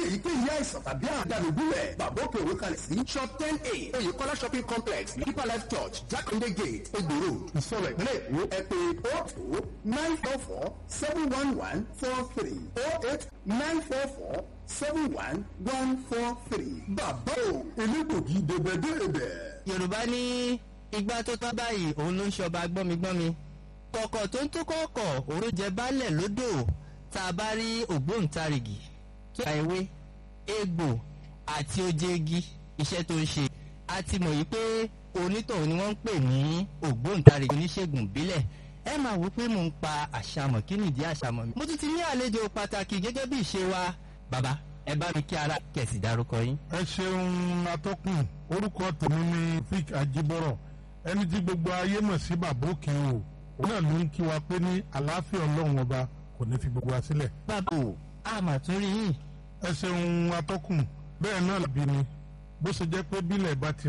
èyíkéyìí àìsàn tàbí àdàlù gúnlẹ̀ bàbá òkè òwe kalẹ̀ sí shop ten a oyèkọ́lá shopping complex deeper life church jákàndé gate egbòro ìsọ̀rọ̀ ìpínlẹ̀ èkó ẹ pé o two nine four four seven one one four three o eight nine four four seven one one four three bàbá o elégbògi dèbèdèbè. yorùbá ní igbá tó tán báyìí òun ló ń ṣọba gbọ́migbọ́mi kọ̀kọ̀ tó ń tó kọ̀ọ̀kọ̀ òun ló jẹ baálẹ̀ lódò tá a bá rí ògbóǹtarìgì tó ka ewé egbò àti ojegi iṣẹ́ tó ń ṣe a ti mọ̀ yìí pé onítọ̀hún ni wọ́n ń pè ní ògbóǹtarìgì oníṣègùn ìbílẹ̀ ẹ máa wò pé mò ń pa àṣàmọ̀ kí nìdí àṣàmọ̀ mi. mo tún ti ní àlejò pàtàkì gẹ́gẹ́ bí ìṣe wa bàbá ẹ bá mi kí ara kẹ̀sì dárúkọ yín. ẹ ṣeun atọ́kùn orúkọ tèmi ni fik ajibọrọ ẹni tí gbogbo ayé mọ̀ sí bàbá òkè o òun náà ló ń kí wa pé ní àlàáfíà ọlọ́run ọba kò ní fi gbogbo wa sílẹ̀. bàbá o àmà tún rí yín. ẹ ṣeun atọ́kùn bẹ́ẹ̀ náà làbí ni bó ṣe jẹ́ pé bílẹ̀ bá ti